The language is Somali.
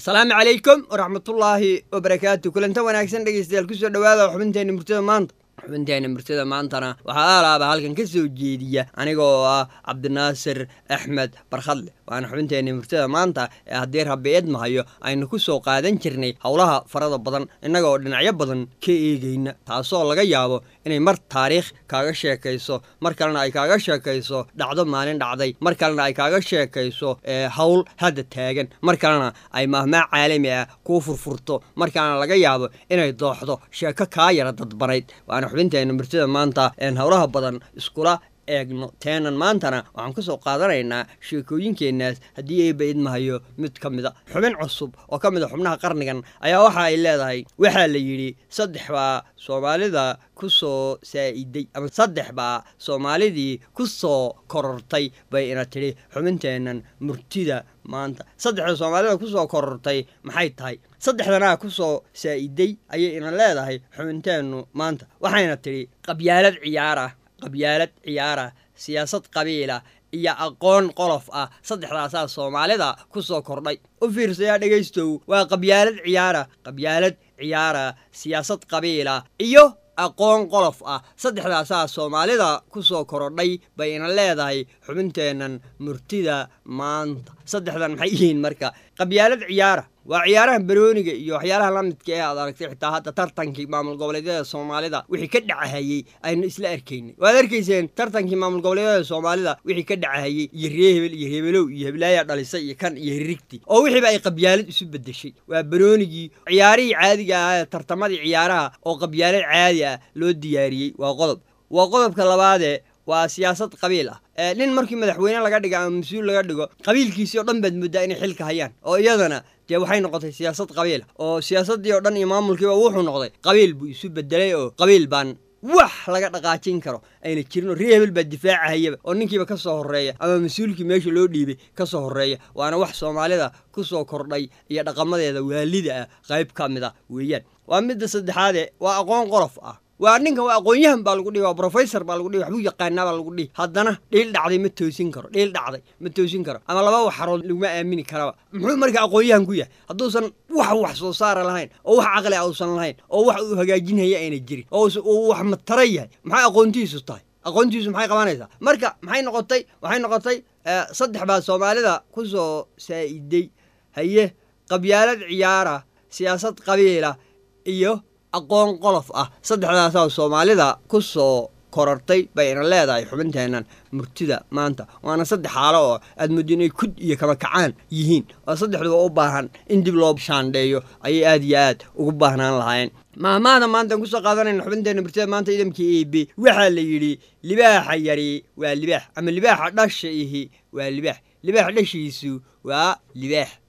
asalaamu calaykum waraxmatullaahi wabarakaatu kulanta wanaagsan dhegeystayaal kusoo dhowaada xubinteenna murtada maanta xubinteenna murtada maantana waxaa aalaaba halkan ka soo jeediya aniga oo ah cabdinaasir axmed barkhadle waana xubinteenna murtada maanta ee haddii rabbi idmahayo aynu ku soo qaadan jirnay howlaha farada badan innagaoo dhinacyo badan ka eegayna taasoo laga yaabo inay mar taariikh kaaga sheekayso mar kalena ay kaaga sheekayso dhacdo maalin dhacday mar kalena ay kaaga sheekayso howl hadda taagan mar kalena ay mahmaa caalami ah kuu furfurto mar kalena laga yaabo inay dooxdo sheeko kaa yara dadbanayd waana xubinteenna murtada maanta een howlaha badan iskula eegno teenan maantana waxaan ka soo qaadanaynaa sheekooyinkeenaas haddii eeba idmahayo mid ka mida xubin cusub oo ka mid a xubnaha qarnigan ayaa waxa ay leedahay waxaa la yidhi saddex baa soomaalida ku soo saa'iday ama saddex baa soomaalidii ku soo korortay bay ina tidhi xubinteennan murtida maanta saddexda soomaalida ku soo korortay maxay tahay saddexdanaa ku soo saa'iday ayay ina leedahay xubinteennu maanta waxayna tidhi qabyaalad ciyaarah qabyaalad ciyaara siyaasad qabiila iyo aqoon qolof ah saddexdaasaa soomaalida ku soo kordhay u fiirsayaa dhegaystow waa qabyaalad ciyaara qabyaalad ciyaara siyaasad qabiila iyo aqoon qolof ah saddexdaasaa soomaalida ku soo korodhay bay ina leedahay xubinteennan murtida maanta saddexdan maxay yihiin marka qabyaalad ciyaara waa ciyaaraha barooniga iyo waxyaalaha la midka ee aad aragtay xitaa hadda tartankii maamul goboleedyada soomaalida wixii ka dhacahayey aynu isla arkaynay waad arkayseen tartankii maamul goboleedyada soomaalida wixii ka dhacahayey iyo ree hebel iyo hebelow iyo heblaaya dhalisay iyo kan iyo hirigti oo wixiiba ay qabyaalad isu bedeshay waa baroonigii ciyaarihii caadiga ah ee tartamadii ciyaaraha oo qabyaalad caadi ah loo diyaariyey waa qodob waa qodobka labaadee waa siyaasad qabiil ah nin markii madaxweyne laga dhigo ama mas-uul laga dhigo qabiilkiisii oo dhan baad mooddaa inay xilka hayaan oo iyadana dee waxay noqotay siyaasad qabiila oo siyaasaddii oo dhan iyo maamulkiiba wuxuu noqday qabiil buu isu bedelay oo qabiil baan wax laga dhaqaajin karo ayna jirin oo ree hebel baa difaacahayaba oo ninkiiba ka soo horreeya ama mas-uulkii meesha loo dhiibay ka soo horreeya waana wax soomaalida ku soo kordhay iyo dhaqamadeeda waalida ah qayb ka mid a weeyaan waa midda saddexaadee waa aqoon qolof ah waa ninkan waa aqoon-yahan baa lagu dhihi waa brofessor baa lagu dhihi waxbuu yaqaanaa baa lagu dhihi haddana dhiil dhacday ma toosin karo dhiil dhacday ma toosin karo ama laba waxarood laguma aamini karaba muxuu marka aqoon-yahan ku yahay hadduusan wax wax soo saara lahayn oo wax caqli ausan lahayn oo wax uu hagaajinhaya ayna jirin oo uu wax matara yahay maxay aqoontiisu tahay aqoontiisu maxay qabanaysaa marka maxay noqotay waxay noqotay saddex baa soomaalida ku soo saa'iday haye qabyaalad ciyaara siyaasad qabiila iyo aqoon qolof ah saddexdaasaa soomaalida ku soo korortay bay ina leedahay xubinteennan murtida maanta waana saddex xaalo oo aad muddo inay kud iyo kama kacaan yihiin oo saddexduba u baahan in dib loo shaandheeyo ayay aad iyo aad ugu baahnaan lahaayeen maahmaada maantaan kusoo qaadanayna xubinteenna murtida maanta idamkii e b waxaa la yidhi libaaxa yari waa libaax ama libaaxa dhasha ihi waa libaax libaax dhashiisu waa libaax